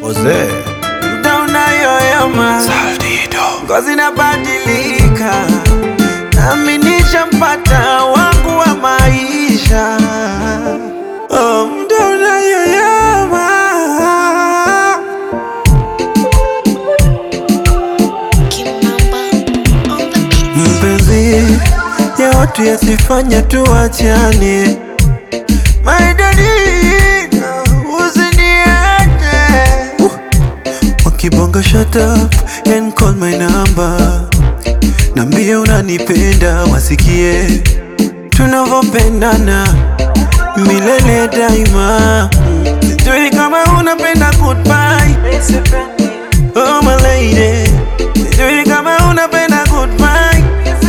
Jose muda unayoyoma, ngozi inabadilika, nami nishampata wangu wa maisha. Oh, muda unayoyoma mpenzi ya watu yasifanya tuachane, my darling, usiniache. Uh, Wakibonga shut up and call my number, nambie unanipenda, wasikie tunavyopendana milele daima. Sijui kama unapenda goodbye, oh my lady, sijui kama unapenda goodbye.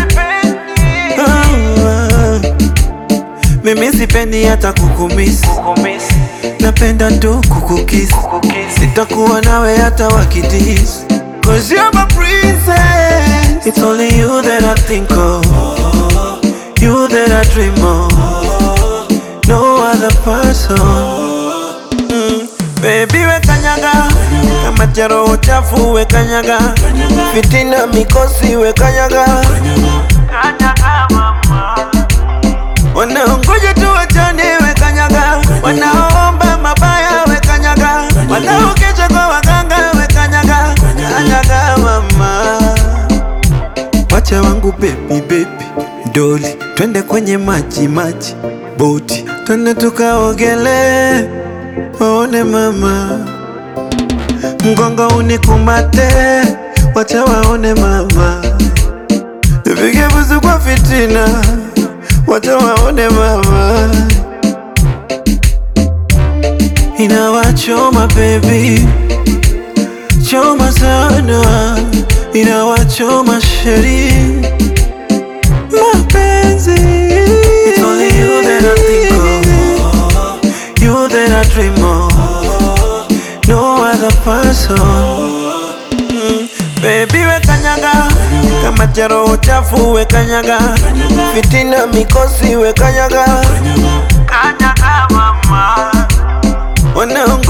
Oh, ah. Mimi sipendi hata kukumisi, napenda tu kukukisi. Sitakuwa nawe hata wakidis, cause you're my princess. It's only you that I think of, you that I dream of, no other person. Mm. Baby we kanyaga kama jaro chafu we kanyaga fitina mikosi we kanyaga kanyaga mama wanaongoja tu wachane we kanyaga wanaomba mabaya we kanyaga wanaokeja kwa waganga we kanyaga kanyaga mama wacha wangu baby baby doli twende kwenye maji maji boti twende tukaogele waone mama mgongo unikumate wacha waone mama nipige busu kwa fitina wacha waone mama inawachoma baby choma sana inawachoma sheri mapenzi It's only you that I think of You that I dream of No other person Mm, Baby we kanyaga kama jaro chafu we kanyaga fitina mikosi we kanyaga kanyaga mama wanaongoja